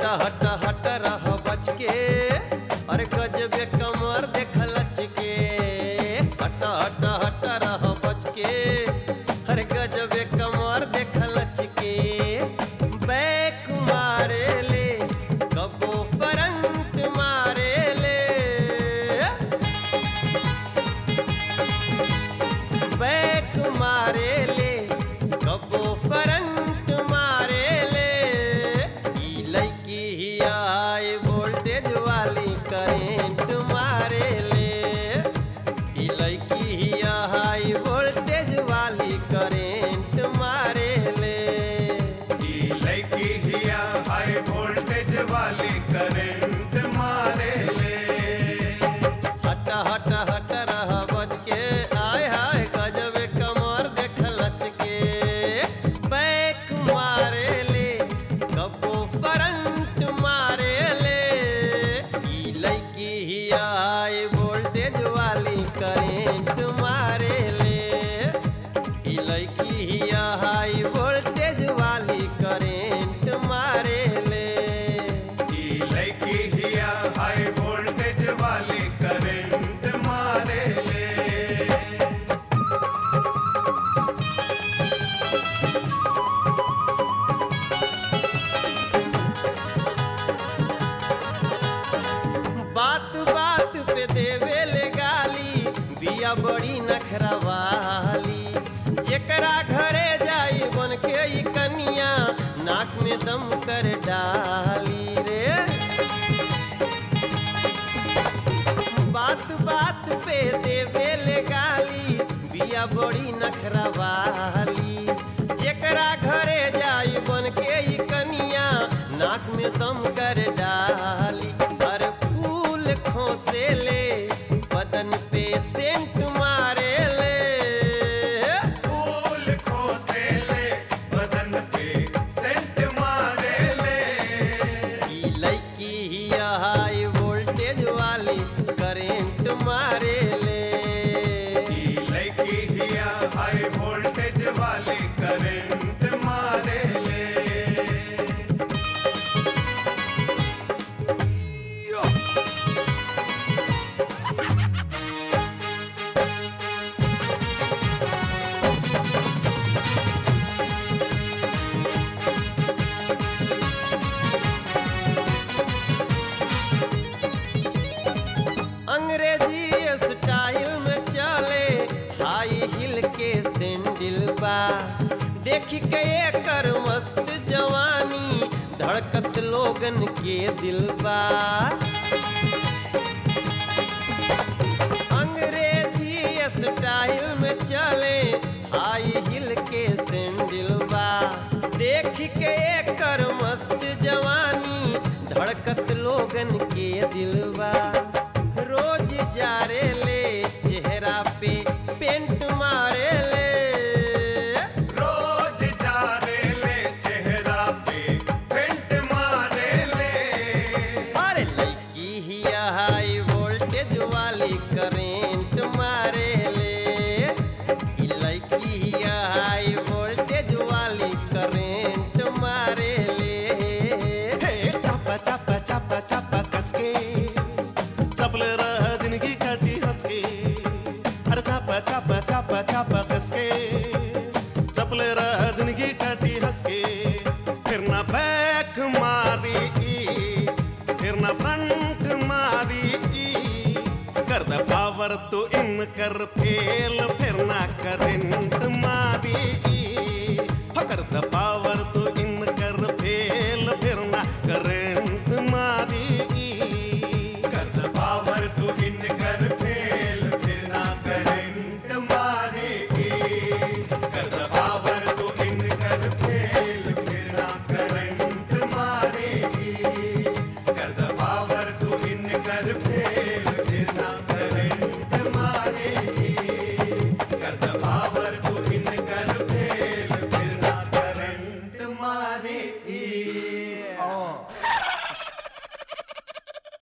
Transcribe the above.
हट हट रह बच के अरे गजबे कमर देख लच के हट हट हट रह बच के अरे गजबे कमर देख लच के बैक मारे ले कबो फ्रंट मारे ले बैक मारे ले कबो फ्रंट मारे ले ई लड़की ही हाई वोल्टेज वाली करेंट मारे ले ई लड़की ही हाई वोल्टेज वाली करेंट मारे ले ई लड़की हिया हाई वोल्टेज वाली करंट मारे ले हट हट हट रह बच के आय हाय गजब कमर देख लच के बैक मारे ले कबो फ्रंट मारे ले ई लड़की ही हाई वोल्टेज वाली करेंट मारे ले ई लड़की ही हाई वोल्टेज वाली करेंट मारे ले ई लड़की हिया हाई वोल्टेज वाली करंट मारे ले बात बात पे देवे ले गाली बिया बड़ी नखरवाली जेकरा घरे जाई बन के ई कनिया नाक में दम कर डाली रे बात बात पे देवे ले गाली बिया बड़ी नखरवाली जेकरा घरे जाई बन के ई कनिया नाक में दम कर डाली हर फूल खोसे ले बदन पे सेंट मारे ले फूल खोसे ले बदन पे सेंट मारे ले ई लड़की ही हाई वोल्टेज वाली करेंट मारे ले ई लड़की हिया हाई वोल्टेज वाली करंट मारे ले अंग्रेजी स्टाइल में चले हाई हिल के सैंडल बा देख के एकर मस्त जवानी धड़कत लोगन के दिल बा अंग्रेजी स्टाइल में चले हाई हिल के सैंडल बा देख के एकर मस्त जवानी धड़कत लोगन के दिलवा रोज जारे ले चेहरा पे पेंट मारे ले रोज जा रे ले चेहरा पे पेंट मारे ले अरे लड़की ही हाई वोल्टेज वाली करेंट मारे ले ई लड़की ही हाई वोल्टेज वाली करेंट मारे ले हे चापा चापा चापा चापा कसके चपले रह जिंदगी काटी हंसके अरे चापा चापा चापा चापा कसके चपले रह जिंदगी काटी हंसके फिर ना बैक मारी फिर ना फ्रंट मारी कर द पावर तो इन कर फेल फिर ना करंट मारी हो कर द पावर